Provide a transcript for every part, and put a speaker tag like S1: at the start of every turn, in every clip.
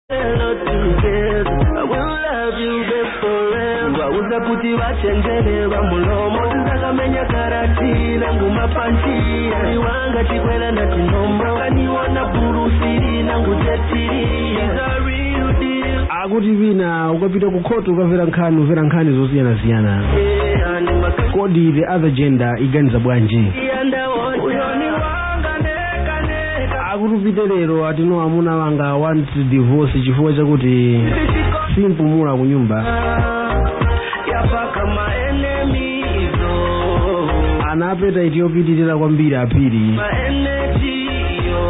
S1: wauza kuti vachenjere vamulomo tisakamenya karati nangu mapanchi aliwanga chikwela na chinombo kaniona burusiri nangu jetiri
S2: akuti vina ukapita ku khoto ukamvera nkhani umvera nkhani zosiyanasiyana kodi the other gender iganiza bwanji akuti upite lero atino amuna wanga want divorce chifukwa chakuti simpumula ku nyumba
S1: yapaka maenemizo
S2: ana apetite yopitirira kwambiri apiri
S1: maenetiyo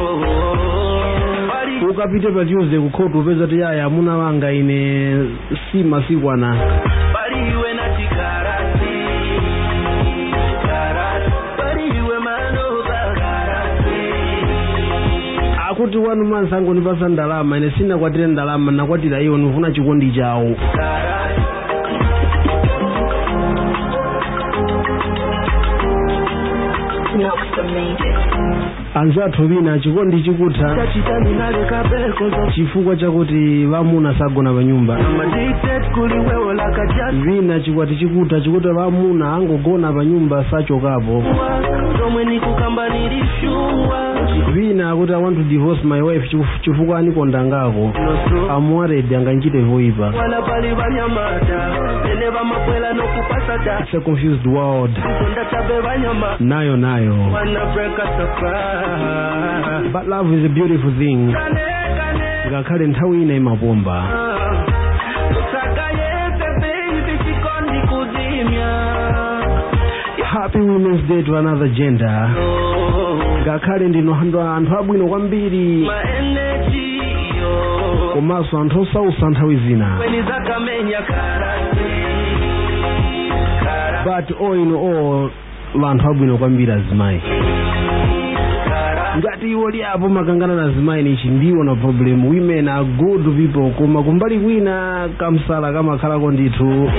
S2: ukapite pa tuesday ku khoto upeza ti yaya amuna wanga ine si masiku ana
S1: paliwe na tikarasi karasi paliwe manoba karasi
S2: akuti wanu mansi angonipasa ndalama ine sinakwatire ndalama nakwatira iwo ndifuna chikondi chawo
S1: karasi
S2: anzathu vina chikondi chikutha
S1: tachitaninaleka pekozo
S2: chifukwa chakuti vamuna sagona pa nyumba
S1: amadictate kuliwewo lakajati
S2: vina chikwati chikutha chikuti vamuna angogona pa nyumba sachokapo
S1: zomwe nikukamba nilishuwa
S2: vina akuti i want to divorce my wife chif- chifukwa anikonda ngako I'm worried anganchite voipa
S1: wala pali vanyamata ene vamapwela nokupasa ta
S2: it's a confused world
S1: zonda chabe vanyama
S2: nayo nayo
S1: wana break us apart
S2: but love is a beautiful thing
S1: kane kane
S2: ngakhale nthawi ina imapomba
S1: saka yese baby chikondi kuzimya
S2: happy women's day to another gender
S1: Oh,
S2: ngakhale ndino anthu anthu abwino kwambiri
S1: ma energy yo
S2: komanso anthu osausa nthawi zina
S1: weni zakamenya karasi karasi
S2: but all in all vanthu abwino kwambiri azimayi
S1: karasi
S2: ngati iwo liapo makangana na azimayi nichi ndiwo na problem women are good people koma kumbali kwina kamsala kamakhalako ndithu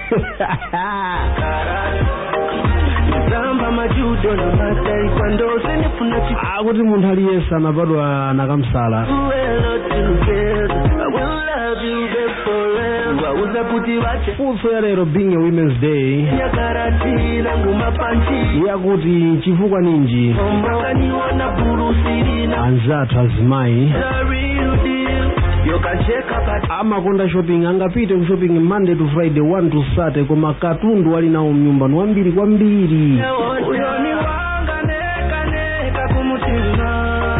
S1: zamba majudo na mataekwondo senifuna
S2: akuti munthu aliyense anabadwa na kamsala
S1: chikuelo together I will love you babe forever wauza kuti vache
S2: funso ya lero being a women's day
S1: nyakarati nangu mapanchi
S2: yakuti chifukwa ninji
S1: ombakaniona burusirina
S2: anzathu azimayi
S1: the real deal yokacheka but
S2: amakonda shopping angapite ku shopping monday to friday 1 to saturday koma katundu ali nawo mnyumba ni wambiri kwambiri
S1: uyoni wanga neka neka kumutima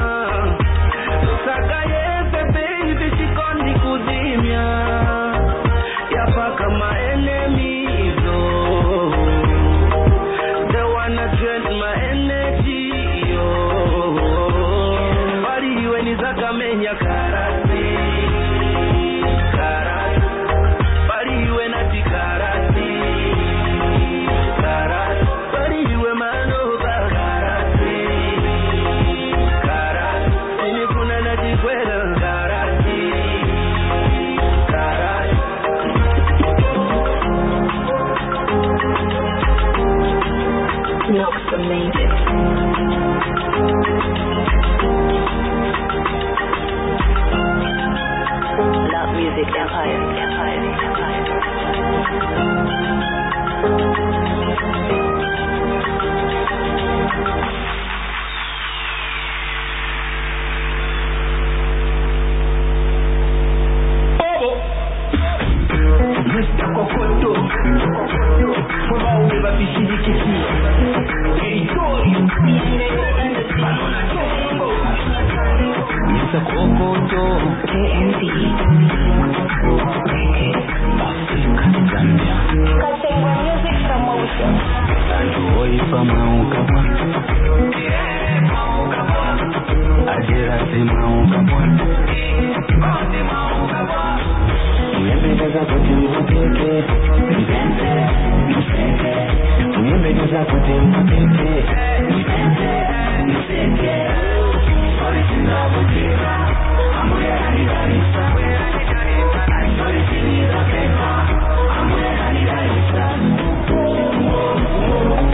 S1: saka yese baby chikondi kuzimya yapaka maenemizo they wanna drain my energy yo waliwe ni zakamenya karasi karasi paliwe na tikarasi karasi paliwe manoba karasi karasi sinifuna na jikwela karasi karasi
S3: Love music empire, empire, empire.
S1: Mr. Kokoto Wabaume babishirikisi Eritori Mr. Kokoto
S3: KMD.
S1: Afrika Zambia
S3: Kasengwa music promotion.
S1: Santu oifa maukabwa Ajira si maukabwa Uyembeleza kuti mpeke Mpenze, mseke Uyembeleza kuti mpeke Mpenze, mseke Original Butera Amore Hanidarisa Original Butera Amore Hanidarisa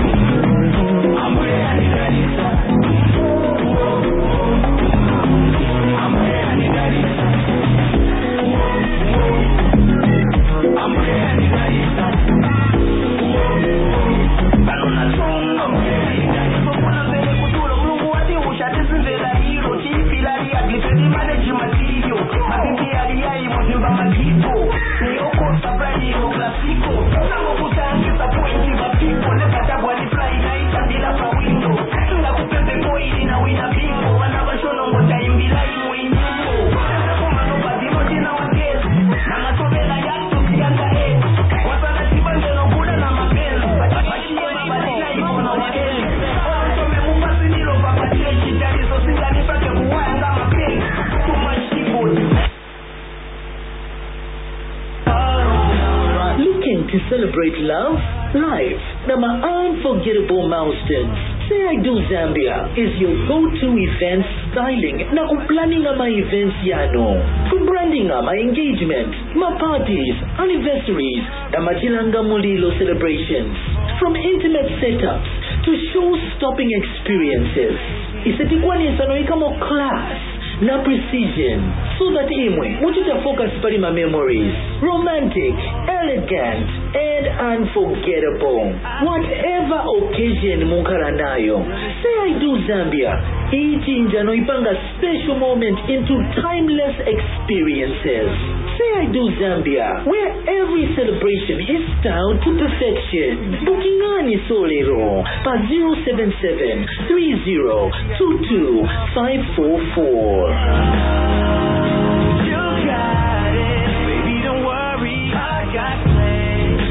S1: Amore Hanidarisa
S4: to celebrate love, life, na ma unforgettable milestones. Say I Do Zambia is your go-to event styling na kuplanning ama events yano. Kubranding ama engagement, ma parties, anniversaries, na machilanga mulilo celebrations. From intimate setups to show-stopping experiences. Isetikwaniesano ikamo class na precision so that imwe muchita focus pali ma memories romantic elegant and unforgettable whatever occasion munkhala nayo say i do zambia ichinja noipanga special moment into timeless experiences say i do zambia where every celebration is styled to perfection bukingani solero pa 077 30 544
S1: You got it, baby. Don't worry, I got plans.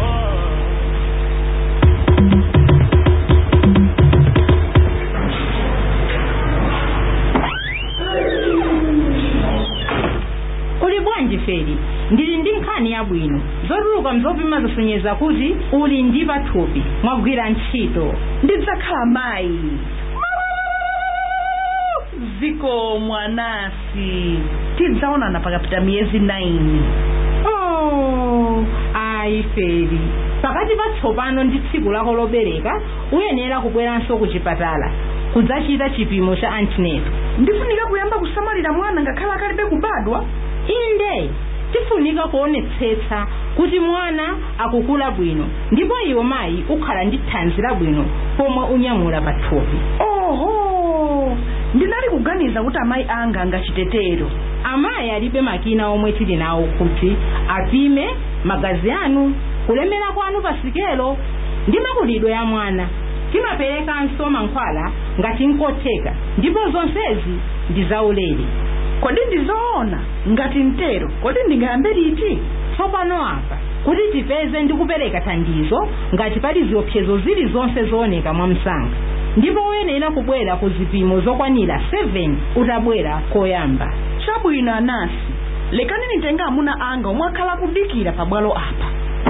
S5: uli bwanji feri ndili ndi nkhani yabwino zotuluka mzopima zisonyeza kuti uli ndi pathupi mwagwira ntchito
S6: ndidzakhala mayi ziko mwanasi tidzaonana pakapita miyezi 9
S5: oh ayi feri pakati pa tsopano ndi tsiku lako lobereka uyenera kubweranso ku chipatala kudzachita chipimo cha antenatal
S6: ndifunika kuyamba kusamalira mwana ngakhale akalibe kubadwa
S5: inde tifunika kuonetsetsa kuti mwana akukula bwino ndipo iwe mayi ukhala ndi thanzi labwino pomwe unyamula pathupi
S6: oho ndinali kuganiza kuti amayi anga angachitetero
S5: amayi alibe makina omwe tili nawo kuti apime magazi anu kulemera kwanu pa sikelo ndi makulidwe ya mwana timaperekanso mankhwala ngati nkotheka ndipo zonsezi ndi zaulere
S6: kodi ndizoona ngati mtero kodi ndingayambe liti
S5: tsopano apa kuti tipeze ndi kupereka thandizo ngati pali ziopsezo zilizonse zooneka mwa msanga ndipo uyenera kubwera ku zipimo zokwanira 7 utabwera koyamba
S6: chabwino anasi lekani nitenge amuna anga omwe akhala kudikira pabwalo apa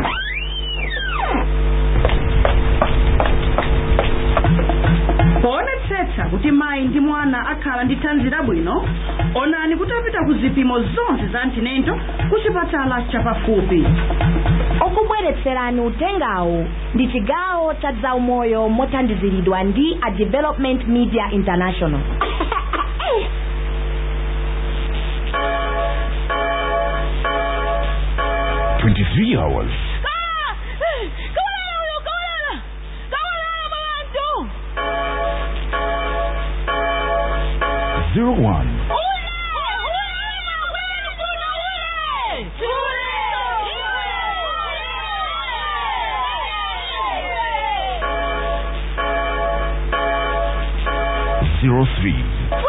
S6: poonetsetsa kuti mayi ndi mwana akhala ndi thanzi labwino onani kuti apita ku zipimo zonse za antenatal ku chipatala chapafupi
S7: okubweretserani utengawu ndi chigawo cha zaumoyo mothandiziridwa ndi a development media international
S8: Twenty-three hours. Zero one. Zero three.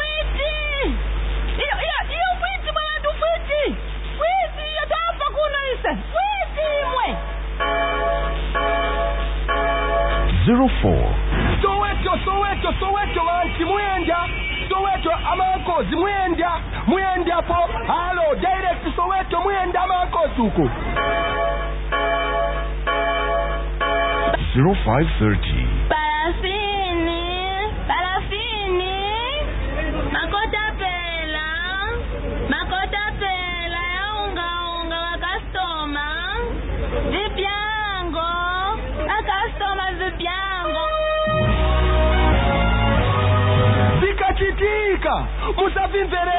S8: Zero four.
S9: soweto soweto soweto wanti mwenda soweto amankozi mwenda mwenda po halo direct soweto mwenda amankozi uko
S8: Zero five thirty.
S10: Parafini, parafini, makota pela, makota pela ya unga unga wa customer, vipyango, a customer vipyango.
S9: zikachitika musavimvere